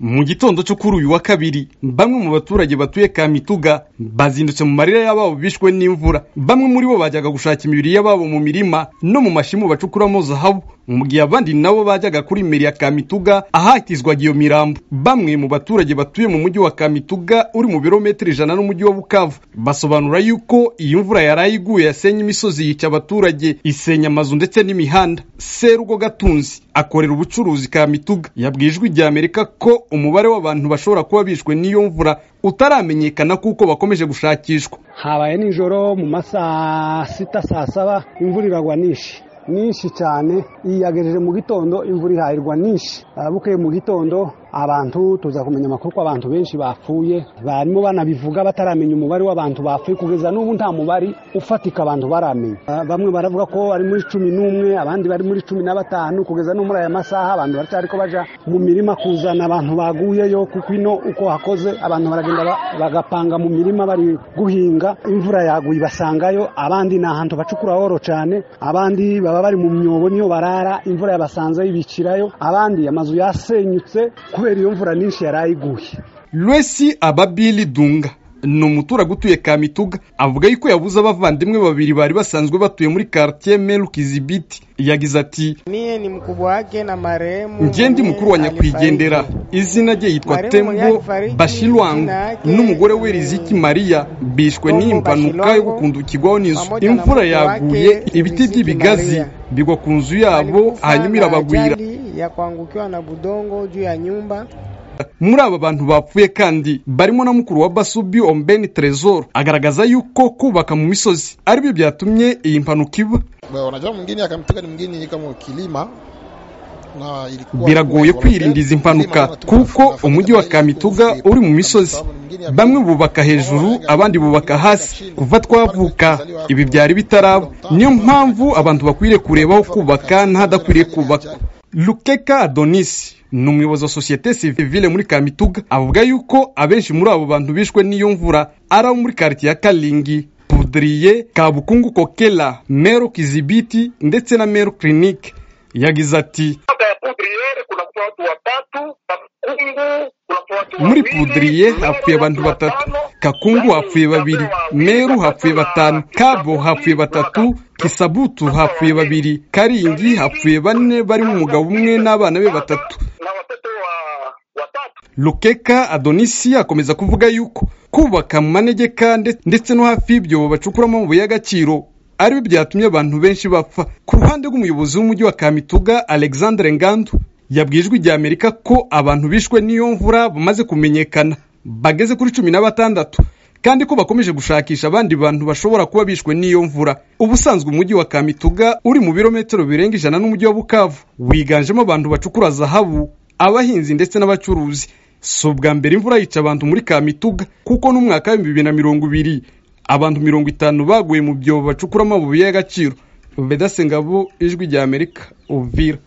Mu gitondo cyo kuri uyu wa kabiri bamwe mu baturage batuye Kamituga bazindutse mu marira y'ababo bishwe n'imvura bamwe muri bo bajyaga gushaka imibiri y'ababo mu mirima no mu mashimu bacukuramo zahabu mu gihe abandi nabo bajyaga kuri meri ya Kamituga ahatizwaga iyo mirambo bamwe mu baturage batuye mu mujyi wa Kamituga uri mu birometero ijana n'umujyi wa Bukavu basobanura yuko iyi mvura yaraye iguye yasenye imisozi yica abaturage isenya amazu ndetse n'imihanda Serugo Gatunzi akorera ubucuruzi Kamituga yabwiye ijwi rya Amerika ko umubare w'abantu bashobora kuba bishwe n'iyo mvura utaramenyekana kuko bakomeje gushakishwa habaye nijoro mu masaha sita saa saba imvura iragwa nishi nyinshi cyane iyagejeje mu gitondo imvura ihahirwa nishi Ah, bukeye mu gitondo abantu tuza kumenya amakuru ko abantu benshi bapfuye barimo banabivuga bataramenya umubare w'abantu bapfuye kugeza n'ubu nta mubare ufatika abantu baramenya Ah, bamwe baravuga ko ari muri cumi n'umwe abandi bari muri cumi na batanu kugeza no muri aya masaha abantu baracyariko baja mu mirima kuzana abantu baguyeyo kuko ino uko hakoze abantu baragenda ba- bagapanga mu mirima bari guhinga imvura yaguye ibasangayo abandi ni ahantu bacukura horo cyane abandi baba bari mu myobo niyo barara imvura yabasanze yibikirayo abandi amazu yasenyutse kubera iyo mvura nyinshi yari iguye Lwesi Ababili Dunga ni umuturage utuye Kamituga avuga yuko yabuze abavandimwe babiri bari basanzwe batuye muri quartier Melkizibiti yagize ati Mie ni mkubwa wake na marehemu njye ndi mukuru wa mwenyewe nyakwigendera alifariki. izina rye yitwa Mariya tembo Munyakifariki, bashilwangu izina yake n'umugore we riziki mariya bishwe Tombo n'impanuka yo Bashilwangu, gukundukirwaho n'inzu pamoja na imvura mke yaguye wake, ibiti Riziki by'ibigazi Mariya. bigwa ku nzu yabo Alikufa hanyuma na irabagwira ajali ya kuangukiwa na budongo juu ya nyumba muri aba bantu bapfuye kandi barimo na mukuru wa basubi ombeni trezor agaragaza yuko kubaka mu misozi ari byo byatumye iyi mpanuka iba Bwana, unajua mwingine akamteka ni mwingine kama kilima na ilikuwa biragoye kwirinda izi mpanuka kuko umujyi wa kamituga uri mu misozi bamwe bubaka hejuru abandi bubaka hasi kuva twavuka ibi byari bitaraba niyo mpamvu abantu bakwiriye kureba aho kubaka n'ahadakwiriye kubakwa lukeka adonis ni umuyobozi wa sosiyete sivile muri kamituga avuga yuko abenshi muri abo bantu bishwe n'iyo mvura ari abo muri karitsiye ya karingi pudiriye kabukungu kokela mero kizibiti ndetse na mero kirinike yagize ati Kata ya Poudriere kunakuwa watu watatu, Kakungu kunakuwa watu muri wawili, pudiriye Mero hapfuye abantu watu batatu watano, kakungu hapfuye babiri meru hapfuye batanu kabo hapfuye batatu kisabutu hapfuye babiri karingi hapfuye bane barimo umugabo umwe n'abana be batatu na watoto wa watatu lukeka adonisi akomeza kuvuga yuko kubaka mu manegeka nde- ndetse no hafi y'ibyo bacukuramo amabuye y'agaciro ari byo byatumye abantu benshi bapfa ku ruhande rw'umuyobozi w'umujyi wa kamituga alexandre ngandu yabwiye ijwi rya amerika ko abantu bishwe n'iyo mvura bamaze kumenyekana bageze kuri cumi na batandatu kandi ko bakomeje gushakisha abandi bantu bashobora kuba bishwe n'iyo mvura ubusanzwe umujyi wa kamituga uri mu birometero birenga ijana n'umujyi wa bukavu wiganjemo abantu bacukura zahabu abahinzi ndetse n'abacuruzi si ubwa mbere imvura yica abantu muri kamituga kuko n'umwaka w'ibihumbi bibiri na mirongo ibiri abantu mirongo itanu baguye mu byobo bacukura amabuye y'agaciro bedasengabo ijwi rya amerika uvira